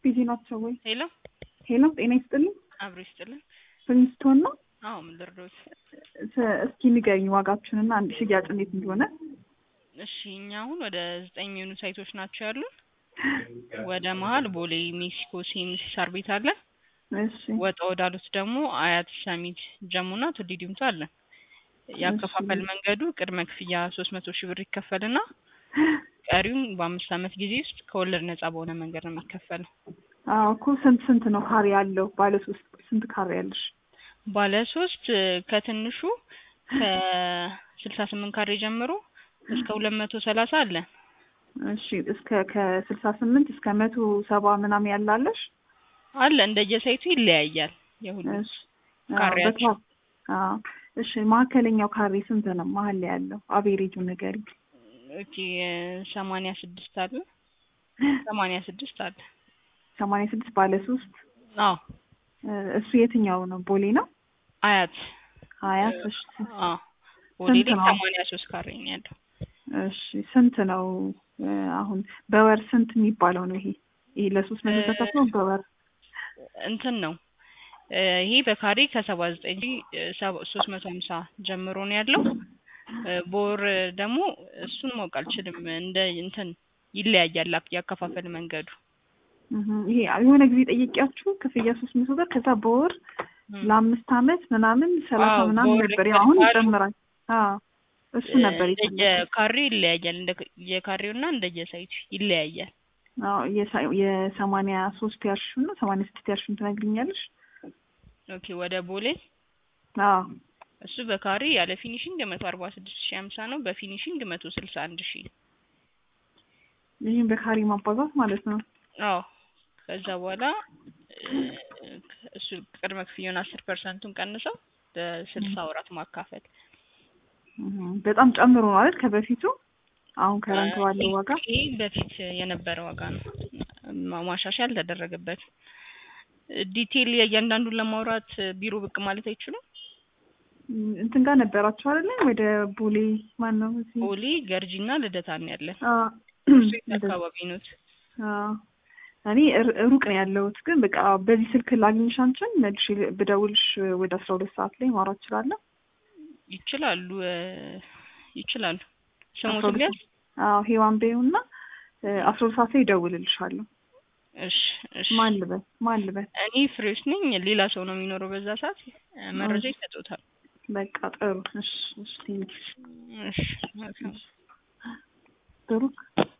ቢዚ ናቸው ወይ? ሄሎ ሄሎ ጤና ይስጥልኝ። አብሮ ይስጥልን። ፕሪንስቶን ነው። አዎ ምን ልርዶት? ስ- እስኪ ንገሪኝ ዋጋችሁንና አንድ ሽያጭ እንዴት እንደሆነ። እሺ እኛ አሁን ወደ ዘጠኝ የሚሆኑ ሳይቶች ናቸው ያሉን። ወደ መሀል ቦሌ ሜክሲኮ ሲኤምሲ ሳር ቤት አለ። እሺ ወጣ ወዳሉት ደግሞ አያት ሰሚት ጀሙና ቱሊ ዲምቱ አለ። ያከፋፈል መንገዱ ቅድመ ክፍያ ሶስት መቶ ሺህ ብር ይከፈልና ቀሪውን በአምስት ዓመት ጊዜ ውስጥ ከወለድ ነጻ በሆነ መንገድ ነው የሚከፈለው። አዎ እኮ ስንት ስንት ነው ካሬ ያለው? ባለ ሶስት ስንት ካሬ ያለሽ? ባለ ሶስት ከትንሹ ከስልሳ ስምንት ካሬ ጀምሮ እስከ ሁለት መቶ ሰላሳ አለ። እሺ እስከ ከስልሳ ስምንት እስከ መቶ ሰባ ምናምን ያላለሽ? አለ እንደየሳይቱ ይለያያል። የሁሉ እሺ አዎ፣ ካሬያቸው በታ- አዎ እሺ መካከለኛው ካሬ ስንት ነው? መሀል ላይ ያለው አቬሬጁ ንገሪኝ። ኦኬ ሰማንያ ስድስት አለ ሰማንያ ስድስት አለ። ሰማንያ ስድስት ባለ ሶስት አዎ እ፣ እሱ የትኛው ነው? ቦሌ ነው? አያት ሀያት እሺ አዎ ቦሌ ስንት ላይ ነው? ሰማንያ ሶስት ካሬ ነው ያለው። እሺ ስንት ነው እ፣ አሁን በወር ስንት የሚባለው ነው ይሄ? ይሄ ለሶስት መቶ እ፣ ተከፍሎ በወር እንትን ነው እ፣ ይሄ በካሬ ከሰባ ዘጠኝ ሶስት መቶ ሀምሳ ጀምሮ ነው ያለው። እ፣ በወር ደግሞ እሱን ማወቅ አልችልም። እንደ እንትን ይለያያል አክ- ያከፋፈል መንገዱ እህ፣ ይሄ የሆነ ጊዜ ጠየቂያችሁ ክፍያ ሶስት መቶ ብር ከዛ በወር እም። ለአምስት አመት ምናምን ሰላሳ አዎ፣ ምናምን በወር ነበር። ያው አሁን ይከፍላሉ። ይጨምራል። አዎ እሱ ነበር የፈለኩት። እንደየካሬው ይለያያል። እንደ የካሬውና እንደየሳይቱ ይለያያል። አዎ የሳ- የሰማንያ ሶስት ያልሽው ነው ሰማንያ ስድስት ያልሽውን ትነግሪኛለሽ? ኦኬ ወደ ቦሌ አዎ እሱ በካሬ ያለ ፊኒሽንግ መቶ አርባ ስድስት ሺ ሀምሳ ነው። በፊኒሽንግ መቶ ስልሳ አንድ ሺ ይህን በካሬ ማባዛት ማለት ነው። አዎ ከዛ በኋላ እ፣ እሱ ቅድመ ክፍያውን አስር ፐርሰንቱን ቀንሰው ለስልሳ ወራት ማካፈል እህ፣ በጣም ጨምሮ ነው አይደል ከበፊቱ አሁን ከረንት ባለው ዋጋ ይሄ በፊት የነበረ ዋጋ ነው። ማ- ማሻሻያ አልተደረገበትም። ዲቴይል እያንዳንዱን ለማውራት ቢሮ ብቅ ማለት አይችሉም። እም፣ እንትን ጋር ነበራችሁ አይደለ? ወደ ቦሌ ማን ነው እዚህ? ቦሌ ገርጂና ልደታ ነው ያለን። አዎ እሱ የት አካባቢ ኖት? አዎ እኔ ር- ሩቅ ነው ያለሁት፣ ግን በቃ በዚህ ስልክ ላግኝሽ አንቺን መልሼ ብደውልሽ ወደ አስራ ሁለት ሰዓት ላይ ማውራት እችላለሁ። ይችላሉ እ፣ ይችላሉ። አስራ ስሞት ሁለት ሊያዝ አዎ ሄዋን በይውና እ፣ አስራ ሁለት ሰዓት ላይ እደውልልሻለሁ። እሺ እሺ። ማን ልበል ማን ልበል? እኔ ፍሬዎች ነኝ። ሌላ ሰው ነው የሚኖረው በዛ ሰዓት እ፣ መረጃ ይሰጡታል። በቃ ጥሩ። እሺ እሺ ቴንኪው እሺ መልካም ጥሩ